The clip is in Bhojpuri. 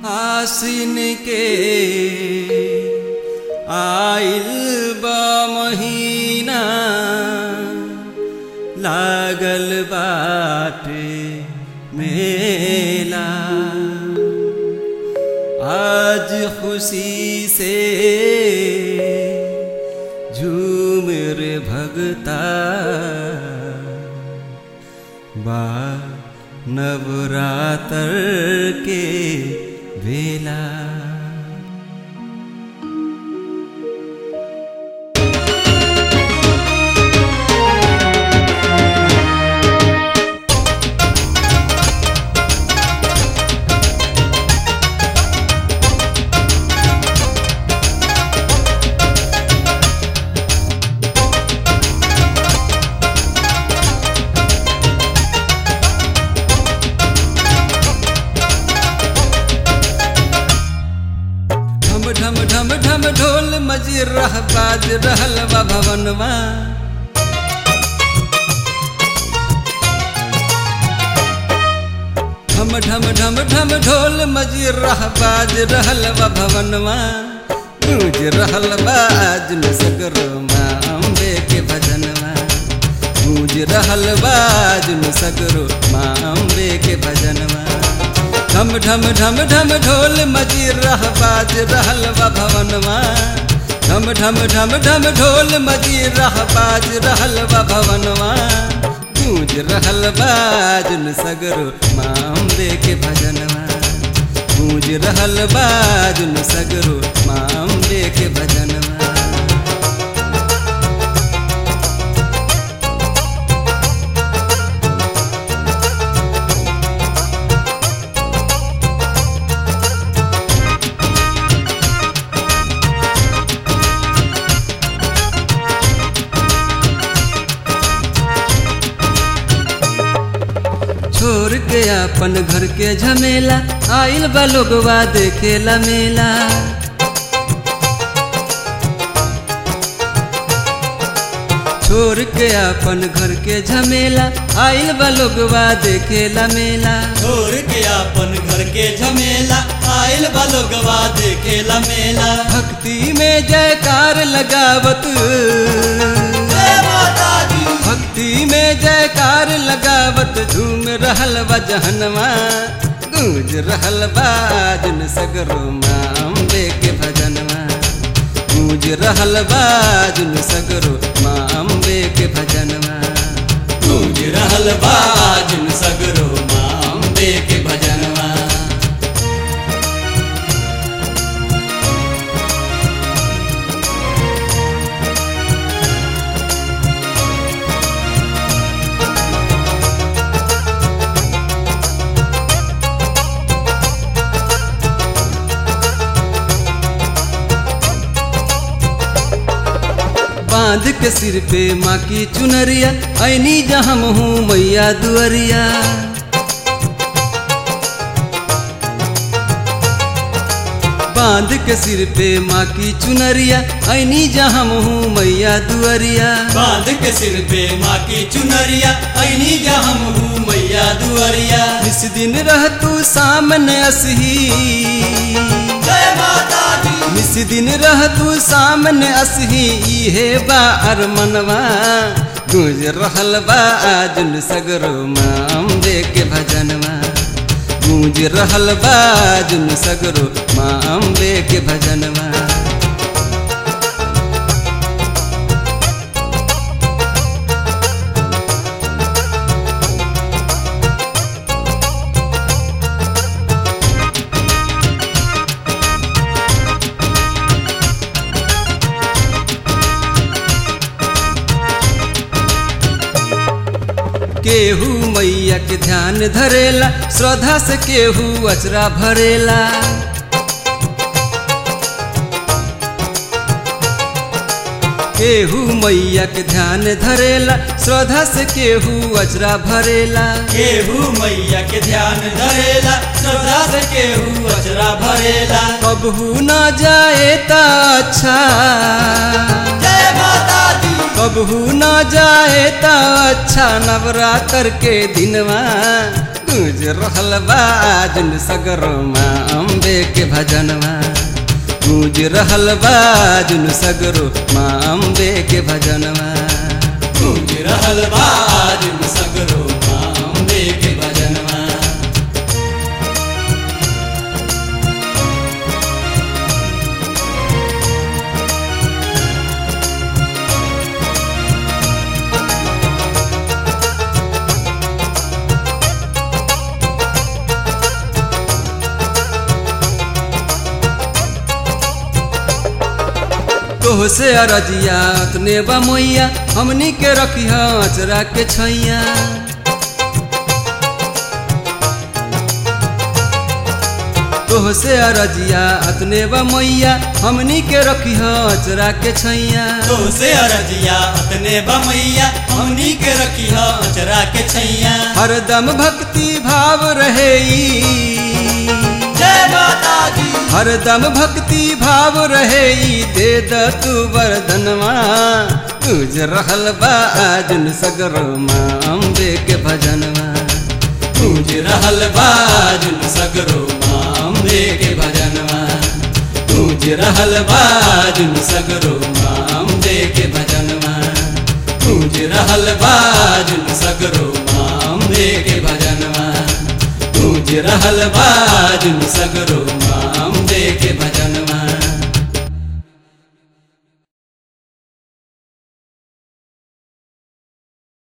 आसिन के आइल बा महीना लागल बाटे मेला आज खुशी से झूम रे भगता बा नवरात्र के बेला ढम ढम ढम ढम ढोल मजी रह बाज रहल बा भवनवा ढम ढम ढम ढम ढोल मजी रह बाज रहल बा भवनवा गूंज रहल बा आज न सगरो माँ अम्बे के भजनवा गूंज रहल बा आज न सगरो माँ अम्बे के भजनवा ढम ढम ढम ढम ढोल मजी रह बाज रहल बा भवनवा ढम ढम ढम ढम ढोल मजी रह बाज रहल बा भवनवा गूंज रहल बाज न सगरो माँ अम्बे के भजनवा गूंज रहल बाज न सगरो माँ अम्बे के भजनवा छोड़ के अपन घर के झमेला आइल बा लोगवा देखेला मेला छोड़ के अपन घर के झमेला आइल बा लोगवा देखेला मेला छोड़ के अपन घर के झमेला आयल बलोगवा देखेला मेला भक्ति में जयकार लगावत जय माता दी भक्ति में जयकार लगावत झूम रहल बा जहनवा गूंज रहल बाजन सगरो माँ अम्बे के भजनवा गूंज रहल बाजन सगरो माँ अम्बे के भजनवा गूंज रहल बाजन सगरो माँ अम्बे के भजनवा बांध के सिर पे माँ की चुनरिया ऐनी जहाँ हूँ मैया दुअरिया बांध के सिर पे माँ की चुनरिया ऐनी जहाँ हूँ मैया दुअरिया बांध के सिर पे माँ की चुनरिया ऐनी जा हम हूँ मैया दुआरिया इस दिन रह तू सामने असही जय माता दी इस दिन रह तू सामने असही इहे बा अरमनवा गूंज रहल बा आजुन सगरो माँ अम्बे के भजनवा गूंज रहल बा आजुन सगरो माँ अम्बे के भजनवा केहू मैया के ध्यान धरेला श्रद्धा से केहू अचरा भरेला केहू मैया के ध्यान धरेला श्रद्धा से केहू अचरा भरेला केहू मैया के ध्यान धरेला श्रद्धा से केहू अचरा भरेला कबहू न जाए त अच्छा जय माता दी कबहू न जाए त अच्छा नवरात्र के दिनवा गूंज रहल बा जुन सगरो माँ अम्बे के भजनवा गूंज रहल बा जुन सगरो माँ अम्बे के भजनवा गूंज रहल बा जुन सगरो माँ अम्बे के भजनवा तोह से अरजिया तने बा मोइया हमनी के रखिया अचरा के छैया तोह से अरजिया अतने बा मोइया हमनी के रखिया अचरा के छैया तो से अरजिया अतने बमैया हमनी के रखिया अचरा के छैया हरदम भक्ति भाव रहे ई। जय माता दी हरदम भक्ति भाव रहे ई, दे द तू वरदनवा तुझ रहल बा आजुन सगरो माँ अम्बे के भजनवा गूंज रहल बा जुन सगरो माँ अम्बे के भजनवा गूंज रहल बा जुन सगरो माँ अम्बे के भजनवा गूंज रहल बा जुन सगरो माँ अम्बे के भजनवा गूंज रहल बा जुन सगरो माँ अम्बे के भजनवा